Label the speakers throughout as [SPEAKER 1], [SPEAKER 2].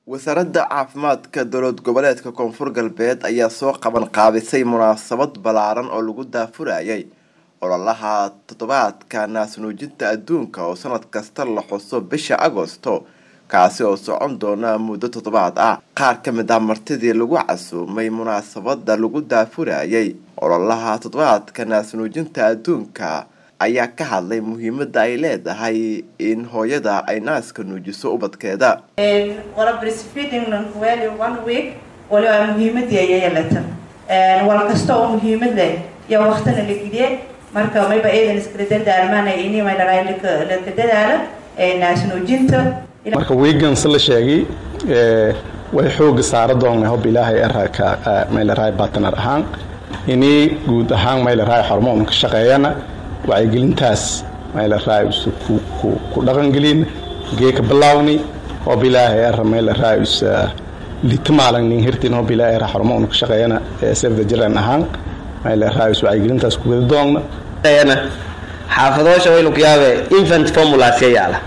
[SPEAKER 1] wasaaradda caafimaadka dowlad goboleedka koonfur galbeed ayaa soo qaban qaabisay munaasabad ballaaran oo lagu daafurayay ololaha toddobaadka naasnuujinta adduunka oo sanad kasta la xuso bisha agosto kaasi oo socon doona muddo toddobaad ah qaar ka mid ah martidii lagu casuumay munaasabada lagu daafurayay ololaha toddobaadka naasnuujinta adduunka ayaa ka hadlay muhiimada ay leedahay in hooyada ay naaska nuujiso ubadkeeda
[SPEAKER 2] wala breastfeeding lankuweli one week waliba muhiimadii ayay yeelatan wal kasta oo muhiimad leh yaa waqtina la geliye marka mayba eedan iskala dardaarmaana ini may dharaa laka dadaala naasnuujinta
[SPEAKER 3] marka wiigans la sheegay way xooga saara doona hob ilaahay araka maylaraay bartner ahaan ini guud ahaan maylaraay hormoon ka shaqeeyana wacyigelintaas maylaraay ku dhaqangelin geeka bilaawni hob ilaahay ara maylaraay litamaalan nin hirtin hob ilaahay ara hormoon ka shaqeeyana sefda jiran ahaan maylaraay wacyigelintaas ku wada doonna
[SPEAKER 4] xaafadoosha waynu ku yaabe infant formulas ya yaala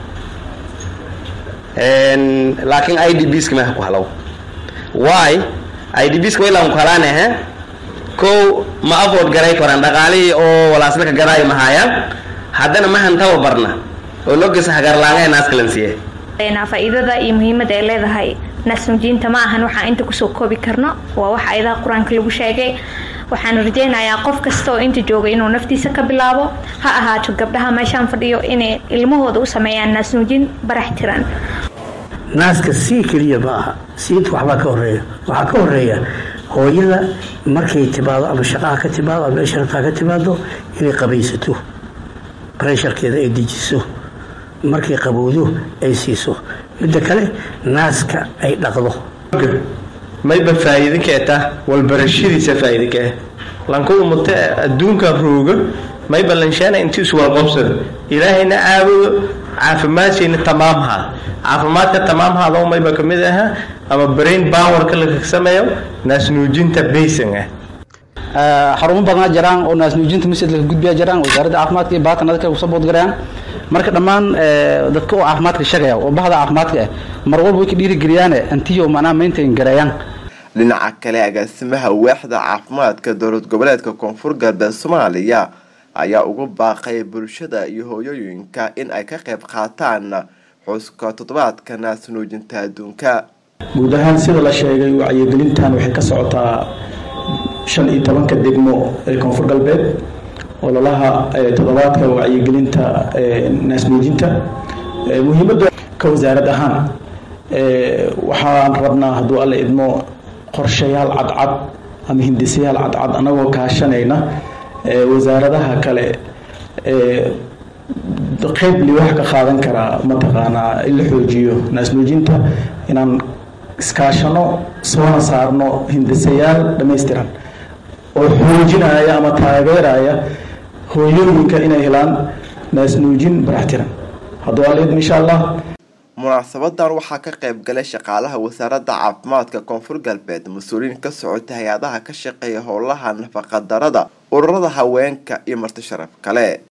[SPEAKER 4] laakiin i d bska meha ku halaw why i d bska waylaan ku halaanahe kow ma afford garay koran dhaqaalihii oo walaasla ka garaayo mahaayaan haddana mahan tababarna oo logesa hagarlaangahe naaskalansiye
[SPEAKER 5] faa-iidada iyo muhiimada ay leedahay naasnuujiinta ma ahan waxaan inta kusoo koobi karno waa wax ayadaha qur-aanka lagu sheegay waxaan rajaynayaa qof kasta oo inta jooga inuu naftiisa ka bilaabo ha ahaato gabdhaha meeshaan fadhiyo inay ilmahooda u sameeyaan naasnuujin barax tiran
[SPEAKER 6] naaska sii keliya ma aha siinta waxbaa ka horeeya waxaa ka horeeya hooyada markay timaado ama shaqaha ka timaado ama meeshartaa ka timaado inay qabaysato baresharkeeda ay dejiso markay qabowdo ay siiso midda kale naaska ay dhaqdo
[SPEAKER 7] mayba faa'iido keeta walbarashadiisa faa'iido kee lanku umate adduunkan rooga mayba lanshaana inti iswalqobsada ilaahayna caabudo caafimaadshayna tamaamhaa caafimaadka tamaamhaado mayba ka mid aha ama brain powerka laga sameeyo naasnuujinta baysan ah
[SPEAKER 8] xarumo badanaa jiraan oo naasnuujinta masjid laga gudbiya jiraan wasaaradda caafimaadka iyo baatan dadka kusoo boodgarayaan marka dhammaan dadka oo caafimaadka shaqeeya oo bahda caafimaadka ah mar walba way ka dhiirigeliyaane antiyo macnaha maintain gareeyaan
[SPEAKER 1] dhinaca kale agaasimaha waaxda caafimaadka dowlad goboleedka koonfur galbeed soomaaliya ayaa ugu baaqay bulshada iyo hooyooyinka in ay ka qayb qaataan xuska toddobaadka naasnuujinta adduunka
[SPEAKER 3] guud ahaan sida la sheegay wacyigelintan waxay ka socotaa shan iyo tobanka degmo ee koonfur galbeed ololaha toddobaadka wacyigelinta naasnuujinta muhiimadda ka wasaarad ahaan waxaan rabnaa hadduu alla idmo qorshayaal cadcad ama hindisayaal cadcad anagoo kaashanayna wasaaradaha kale qeyb liwax ka qaadan karaa mataqaanaa in la xoojiyo naasnuujinta inaan iskaashano soona saarno hindisayaal dhammaystiran oo xoojinaya ama taageeraya hooyooyinka inay helaan naasnuujin baraxtiran hadduu alla idmo insha allah
[SPEAKER 1] munaasabadan waxaa ka qayb galay shaqaalaha wasaaradda caafimaadka koonfur galbeed mas-uuliyiin ka socota hay-adaha ka shaqeeya howlaha nafaqadarada ururada haweenka iyo marti sharaf kale